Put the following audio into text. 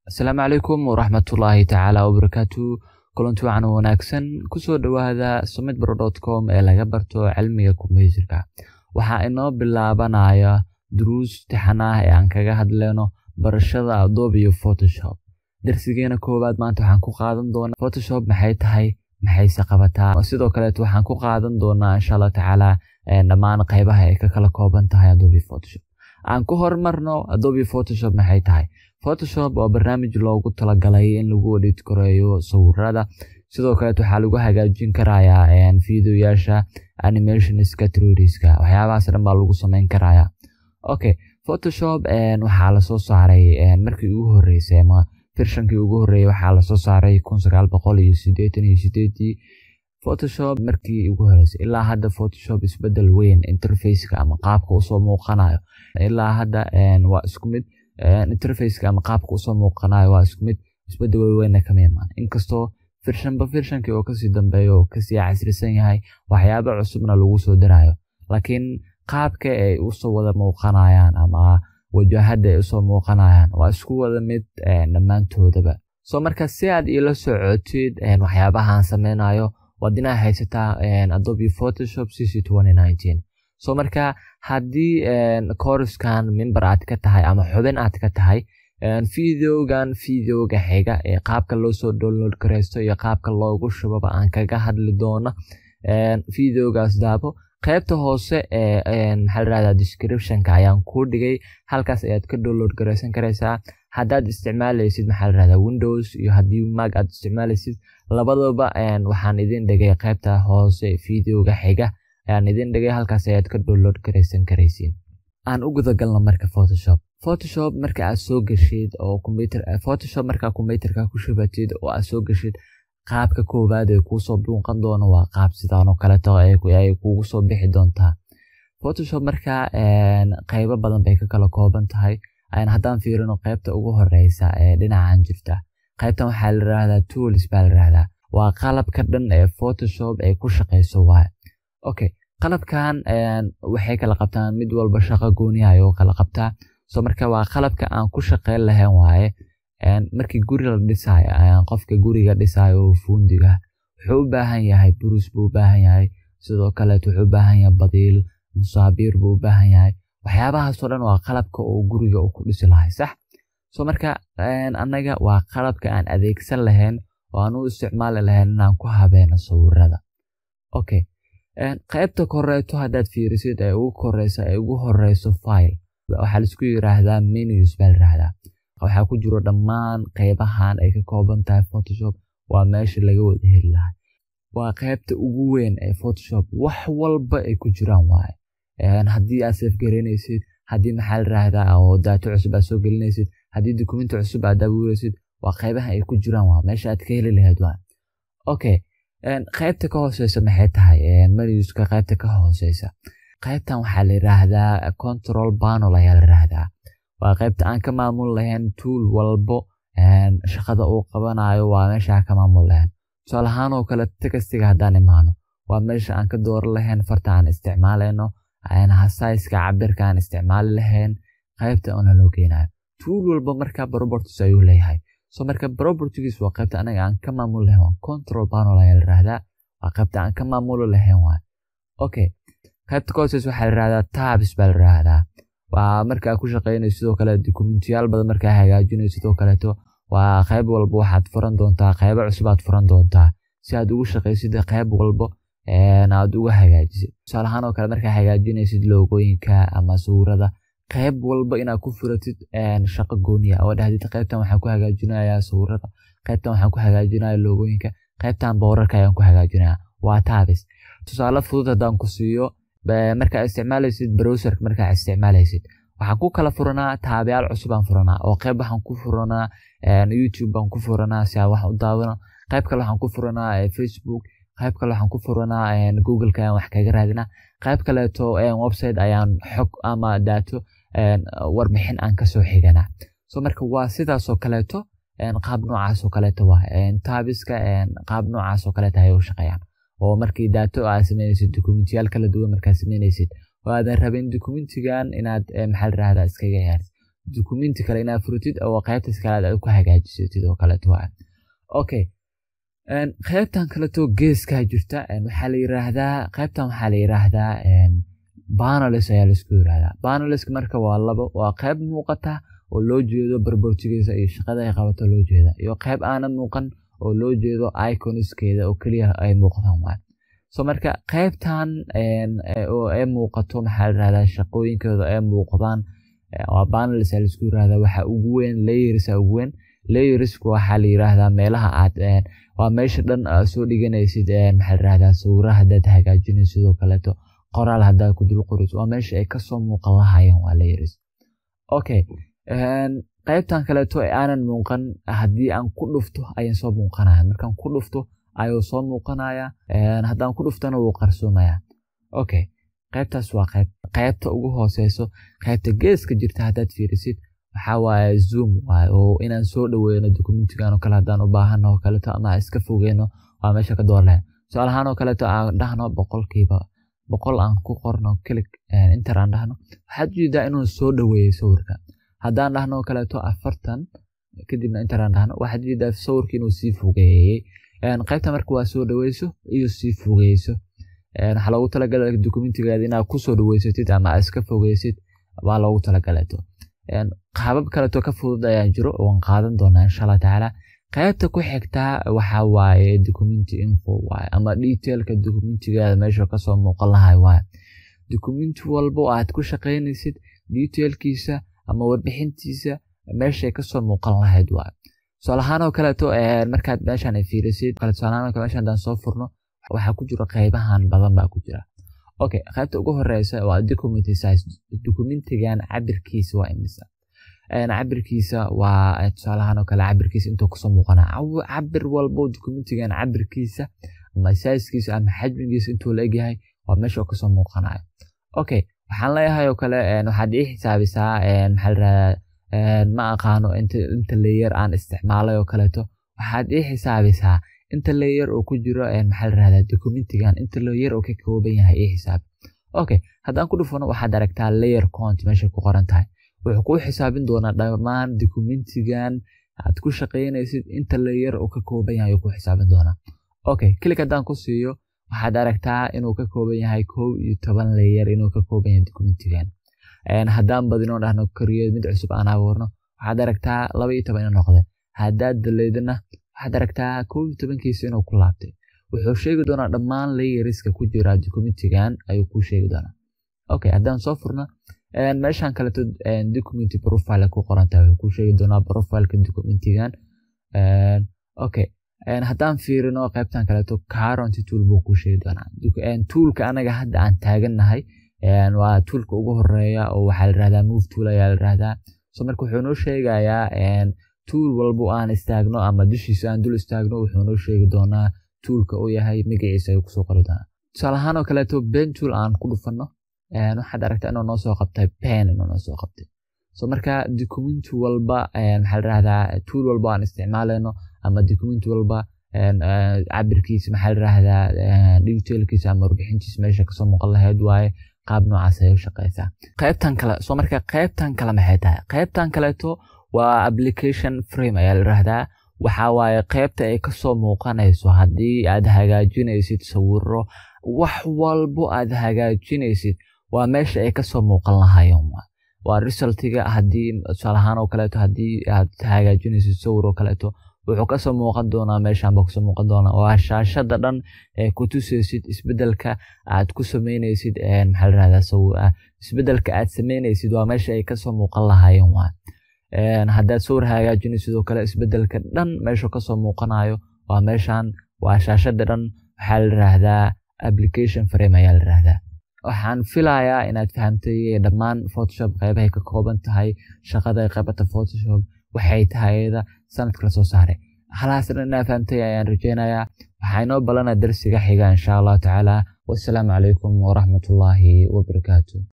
asalaamu calaykum waraxmatullaahi tacaala wabarakaatu kulanti wacan wanaagsan kusoo dhowaada summit com ee laga barto cilmiga kombyuutarka waxaa inoo bilaabanaya duruus tixan ah ee aan kaga hadleyno barashada adobe iyo photoshop darsigeena koowaad maanta waxaan ku qaadan doonaa photoshop maxay tahay maxayse qabataa sidoo kaleeto waxaan ku qaadan doonaa insha allah tacaala dhammaan qeybaha ay ka kala kooban tahay adobe photoshop aan ku horumarno adobe photoshop maxay tahay photoshop waa barnaamij loogu talagalay in lagu edit koreeyo sawirada sidoo kaleet waxaa lagu hagaajin karayaa videoyaasha animationska troriska waxyaabahaas dhan baa lagu sameyn karaya okay photoshop waxaa lasoo saaray markii ugu horeysay ama firshankii ugu horeeyay waxaa lasoo saaray kun sagaal boqol iyo sideetan iyo sideedii photoshop markii ugu horeysay ilaa hadda photoshop isbedel weyn interfaceka ama qaabka usoo muuqanayo ilaa hadda waa isku mid interfaceka ama qaabka usoo muuqanayo waa isku mid isbedel weyna kama imaan inkastoo firshanba firshankii oo kasii dambeeyo oo kasii casrisan yahay waxyaaba cusubna lagu soo darayo laakiin qaabka ay usoo wada muuqanayaan ama wajahada ay usoo muuqanayaan waa isku wada mid dhammaantoodaba so marka si aad iila socotid waxyaabahaan sameynayo waad inaa haysataa adobe photoshop cc so marka haddii koriskan member aad ka tahay ama xubin aad ka tahay videogan videoga xiga ee qaabka loosoo download kareysto iyo qaabka loogu shubaba aan kaga hadli doono videogaas daabo qaybta hoose ee maxaa layirahdaa descriptionka ayaan kuu dhigay halkaas ayaad ka download gareysan kareysaa haddaad isticmaaleysid maxaa layirahdaa windows iyo haddii mag aad isticmaaleysid labadaba waxaan idin dhigay qaybta hoose videoga xiga ayaan idin dhigay halkaas ayaad ka download gareysan kareysiin aan u gudagalno marka photoshop photoshop marka aad soo geshid oo computer photoshop markaa computerka ku shubatid oo aad soo geshid qaabka koowaad ee kuusoo buuqan doono waa qaab sidaanoo kaleeto ay kugu soo bixi doontaa photoshop markaa qeybo badan bay ka kala kooban tahay haddaan fiirino qeybta ugu horeysa ee dhinacan jirta qeybtan waxaa la yirahdaa tools baa la yirahdaa waa qalabka dhan ee photoshop ay ku shaqeyso waay okay qalabkan waxay kala qabtaan mid walba shaqo gooniha ayuu kala qabtaa so marka waa qalabka aan ku shaqeyn lahayn waaye markii guri la dhisayo qofka guriga dhisayo oo fuundiga wuxuu u baahan yahay burus buu u baahan yahay sidoo kaleet wuxuu u baahan yahay badiil musaabiir buu u baahan yahay waxyaabahaasoo dhan waa qalabka oo guriga uu ku dhisi lahay sax so marka annaga waa qalabka aan adeegsan lahayn oo aan u isticmaali lahayn inaan ku habeeno sawirada okay qaybta koreeto haddaad fiirisid ee ugu koreysa ee ugu horeyso file waxaa laisku yiraahdaa menus baa layiraahdaa waxaa ku jiro dhammaan qeybahan ay ka kooban tahay photoshop waa meesha laga wada heli lahay waa qeybta ugu weyn ee photoshop wax walba ay ku jiraan waaye haddii aad safgareyneysid haddii maxaa layiraahdaa oo daato cusub aad soo gelinaysid haddii dukumenti cusub aad abuureysid waa qeybaha ay ku jiraan waa meesha aad ka heli lahayd waa okay qaybta ka hooseysa maxay tahay menuska qaybta ka hooseysa qaybtan waxaa la yiraahdaa control panel ayaa la yiraahdaa waa qaybta aan ka maamul lahayn tool walbo shaqada uu qabanayo waa meesha aan ka maamul lahayn tusaale ahaan oo kale textiga haddaan imaano waa meesha aan ka dooran lahayn farta aan isticmaaleyno hasaiska cabirka aan isticmaali lahayn qaybta oona loo geynayo tool walba marka properties ayuu leeyahay so marka propertigiis waa qaybta anaga aan ka maamul lahayn waa control panel ayaa la yirahdaa waa qaybta aan ka maamulo lahayn waay okay qaybta ka hooseys waxaa la yirahdaa tabs baa la yirahdaa waa markaa ku shaqeynayso sidoo kale dokumentiyaal badan markaa hagaajinayso sidoo kaleeto waa qayb walba waxaad furan doontaa qaybo cusub aad furan doontaa si aad ugu shaqeysid qayb walbo aad uga hagaajisid tusaale ahaan oo kale markaa hagaajinaysid loogooyinka ama sawirada qayb walba inaad ku furatid shaqo gooniya oo dhahdid qaybtan waxaan ku hagaajinayaa sawirada qaybtan waxaan ku hagaajinaya loogooyinka qaybtan boorarka ayaan ku hagaajinaya waa taabis tusaale fudud haddaan ku siiyo markaa isticmaalaysid browserka markaa isticmaalaysid waxaan ku kala furanaa taabayaal cusub aan furanaa oo qayb waxaan ku furanaa youtube baan ku furanaa si aan wax u daawano qayb kale waxaan ku furanaa facebook qayb kale waxaan ku furanaa googleka ayaan wax kaga raadinaa qayb kaleeto website ayaan xog ama daato warbixin aan kasoo xiganaa so marka waa sidaasoo kaleeto qaab noocaasoo kaleeto waa taabiska qaab noocaasoo kaleeto ayay u shaqeeyaan oo markii daato aad sameynaysid dokumentiyaal kala duwan markaad sameynaysid oo aadan rabin dokumentigan inaad maxaa layirahdaa iskaga ciyaartid dukumenti kale inaad furtid oo qaybtaas kale aad ku hagaajisatid oo kaleeto waa okay qaybtan kaleeto geeskaa jirta waxaa la yiraahdaa qaybtan waxaa la yiraahdaa banalis ayaa laisku yiraahdaa banaliska marka waa labo waa qayb muuqata oo loo jeedo barbortigiisa iyo shaqada ay qabato loo jeeda iyo qayb aanan muuqan oo loo jeedo iconiskeeda oo keliya ay muuqdaan waa so marka qaybtan oo ay muuqato maxaa la yirahdaa shaqooyinkeeda ay muuqdaan waa banalis ayaa laisku yiraahdaa waxa ugu weyn layersa ugu weyn layersku waxaa la yiraahdaa meelaha aad waa meesha dhan aad soo dhiganaysid maxaa la yirahdaa sawiraha haddaad hagaajinaysid sidoo kaleeto qoraal haddaad ku dul qorid waa meesha ay kasoo muuqan lahayeen waa layers okay qaybtan kaleeto ee aanan muuqan haddii aan ku dhufto ayaan soo muuqanaya markaan ku dhufto ayuu soo muuqanaya haddaan ku dhuftana wuu qarsoomaya okay qaybtaas waa qayb qaybta ugu hooseyso qaybta geeska jirta haddaad fiirisid waxaa waaye zoom waaye oo inaan soo dhaweyno dokumentigan oo kale haddaan u baahano oo kaleeto ama iska fogeyno waa meesha ka door lahayn su-aal ahaan oo kaleeto aan dhahno boqolkiiba boqol aan ku qorno kilik inter aan dhahno waxaad ujeedaa inuu soo dhaweeyey sawirka haddaan dhahno oo kaleeto afartan kadibna inter aan dhahno waxaad ujeedaa sawirka inuu sii fogeeyey qaybta marka waa soo dhaweyso iyo sii fogeyso waxaa loogu talagalay dokumentigaada inaad kusoo dhaweysatid ama aad iska fogeysid waa loogu talagaleeto qaabab kaleeto ka fudud ayaa jiro waan qaadan doonaa insha allah tacaala qaybta ku xigtaa waxaa waaye documenti info waaye ama detailka documentigaada meesha kasoo muuqan lahay waaye documenti walbo aad ku shaqaynaysid detailkiisa ama warbixintiisa meeshay kasoo muuqan lahayd waaye tusaalahaan oo kaleeto markaad meeshan fiirisid tusaalahaan oo kale meeshan haddaan soo furno waxaa ku jira qaybahan badan baa ku jira okay qaybta ugu horeysa waa documenti size documentigan cabirkiisa waa imisa cabirkiisa waa tusaalahaan oo kale cabirkiisa intuu kasoo muuqana cabir walbo documentigan cabirkiisa ama sizekiisa ama xajmigiisa intuu la egyahay waa meesha kasoo muuqanayo okay waxaan leeyahay oo kale waxaad ii xisaabisaa maxaa laradaa ma aqaano inta layer aan isticmaalay oo kaleeto waxaad ii xisaabisaa inta layer oo ku jiro maxaa larahdaa documentigan inta layer oo ka kooban yahay ii xisaabi okay haddaan ku dhufano waxaad aragtaa layer count meesha ku qoran tahay wuxuu kuu xisaabin doonaa dhammaan documentigan aad ku shaqaynaysid inta layer uu ka kooban yahay ku xisaabin doonaa okay kilik haddaan ku siiyo waxaad aragtaa inuu ka kooban yahay kow iyo toban layer inuu ka kooban yahay documentigan haddaan badinoo dhahno kariyo mid cusub aan abuurno waxaad aragtaa laba iyo toban inuu noqday haddaad daleydana waxaad aragtaa kow iyo tobankiisa inuu ku laabtay wuxuu sheegi doonaa dhammaan layeriska ku jira documentigan ayuu kuu sheegi doonaa okay haddaan soo furno meeshan kaleto document profile ku qorantahay wuxuu kuu sheegi doonaa profileka documentigan okay haddaan fiirino qaybtan kaleeto current tool buu kuu sheegi doonaa toolka anaga hadda aan taagannahay waa toolka ugu horeeya oo waxaa la yirahdaa move tool ayaa la yirahdaa so marka wuxuu noo sheegayaa tool walbo aan istaagno ama dushiisa aan dul istaagno wuxuu noo sheegi doonaa toolka uu yahay magaciisa ayuu kusoo qori doonaa tusaale ahaan oo kaleeto pen tool aan ku dhufano waxaad aragtaa inuu noo soo qabtay pen inuu noo soo qabtay so marka documenti walba maxaa la yirahdaa tool walba aan isticmaalayno ama documenti walba cabirkiisa maxaa la yirahdaa detailkiisa ama warbixintiisa meesha kasoo muuqan lahayd waaye qaab noocaas ayay u shaqeysaa qaybtan kale so marka qaybtan kale maxay tahay qaybtan kaleeto waa application frame ayaa la yirahdaa waxaa waaye qaybta ay kasoo muuqanayso haddii aad hagaajinaysid sawiro wax walbo aad hagaajinaysid waa meesha ay kasoo muuqan lahayen waa resultiga haddii tusaalahaan oo kaleeto haddii aad hagaajinaysid sawir oo kaleeto wuxuu kasoo muuqan doonaa meeshanba kasoo muuqan doonaa waa shaashada dhan ee ku tusaysid isbedelka aad ku sameynaysid maxaa la yirahdaa isbedelka aad sameynaysid waa meesha ay kasoo muuqan lahayen waa haddaad sawir hagaajinaysid oo kale isbedelka dhan meeshu kasoo muuqanayo waa meeshan waa shaashada dhan waxaa la yiraahdaa application frame ayaa la yiraahdaa waxaan filayaa inaad fahamtay dhammaan photoshop qeybahay ka kooban tahay shaqada qaybata photoshop waxay tahay iyada sanadka lasoo saaray halaas dhan inaa fahamtay ayaan rajeynayaa waxaa inoo balana darsiga xiga insha allahu tacaala wassalaamu calaykum waraxmatullaahi wabarakaatu